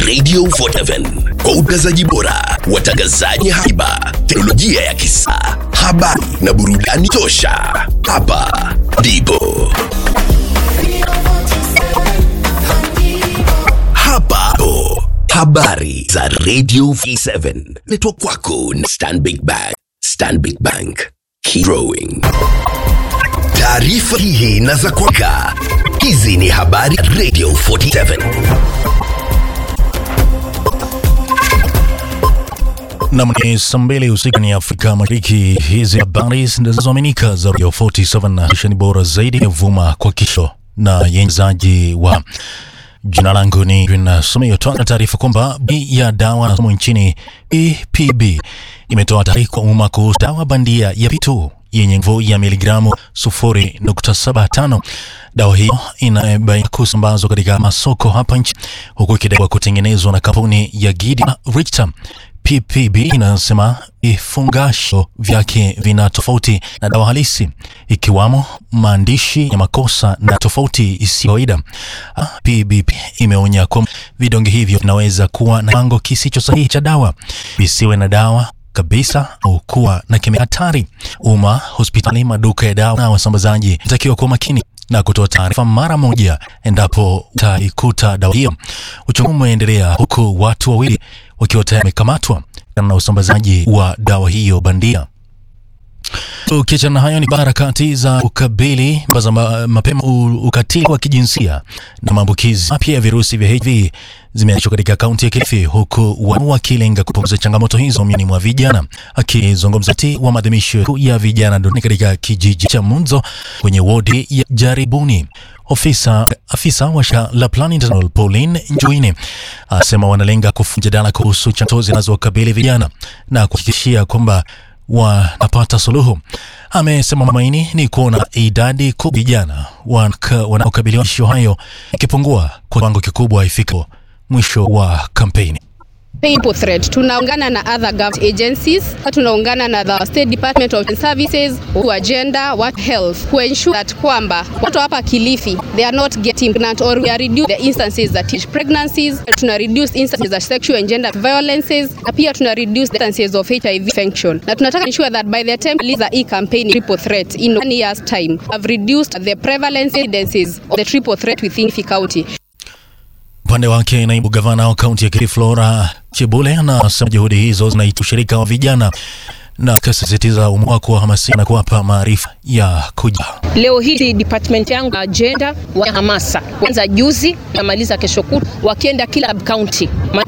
Radio 47 kwa utangazaji bora, watangazaji haiba, teknolojia ya kisa, habari na burudani tosha. Hapa ndipo hapa po habari za Radio 47 letwa kwako na Stanbic Bank. Stanbic Bank, keep growing. Taarifa hii na za kwaka. Hizi ni habari Radio 47. Nam ni saa mbili usiku ni Afrika Mashariki. Hizi habari zinazoaminika za Radio 47 na shani bora zaidi ya vuma kwa kisho na yenzaji wa Jina langu ni Nasomeo. Tuanza taarifa kwamba bei ya dawa na somo nchini EPB imetoa taarifa kwa umma kuhusu dawa bandia ya P2 yenye nguvu ya miligramu 0.75. Dawa hiyo inabaini kusambazwa katika masoko hapa nchi huku ikidaiwa kutengenezwa na kampuni ya Gideon Richter. PPB inasema vifungasho vyake vina tofauti na dawa halisi ikiwamo maandishi ya makosa na tofauti isiyo kawaida. Ah, PBP imeonya kwamba vidonge hivyo vinaweza kuwa na kiwango kisicho sahihi cha dawa, visiwe na dawa kabisa au kuwa na kemikali hatari. Umma, hospitali, maduka ya dawa na wasambazaji inatakiwa kuwa makini na kutoa taarifa mara moja endapo utaikuta dawa hiyo. Uchunguzi umeendelea huku watu wawili wakiwa tayari wamekamatwa na usambazaji wa dawa hiyo bandia. Ukiachana na hayo ni harakati za ukabili za ma, mapema u- ukatili wa kijinsia na maambukizi mapya ya virusi vya HIV zimeanzishwa katika kaunti ya Kilifi, huku watu wakilenga kupunguza changamoto hizo miongoni mwa vijana. Akizungumza wakati wa maadhimisho ya vijana duniani katika kijiji cha Munzo kwenye wodi ya Jaribuni, ofisa afisa wa shirika la Plan International Pauline Njuine asema wanalenga kufujadala kuhusu changamoto zinazokabili vijana na kuhakikishia kwamba wanapata suluhu. Amesema matumaini ni kuona idadi kubwa vijana wanaka- wanaokabiliwa na ishu hayo ikipungua kwa kiwango kikubwa ifikapo mwisho wa kampeni. People threat. Tunaungana na other government agencies, tunaungana na the State Department of Services, to agenda, what health, to ensure that kwamba watu hapa Kilifi they are not getting pregnant or we are reduce the instances that teach pregnancies, tuna reduce instances of sexual and gender violences, na pia tuna reduce the instances of HIV infection. Na tunataka ensure that by the time we release the e-campaign triple threat in one year's time, have reduced the prevalence incidences of the triple threat within Kilifi County. Upande wake naibu gavana wa kaunti ya Kilifi Flora Chebule anasema juhudi hizo zinaita ushirika wa vijana na akasisitiza umuhimu wa kuwahamasisha na kuwapa maarifa ya kuja Leo hii department yangu ya agenda wa hamasa kwanza juzi namaliza kesho kutwa wakienda kila county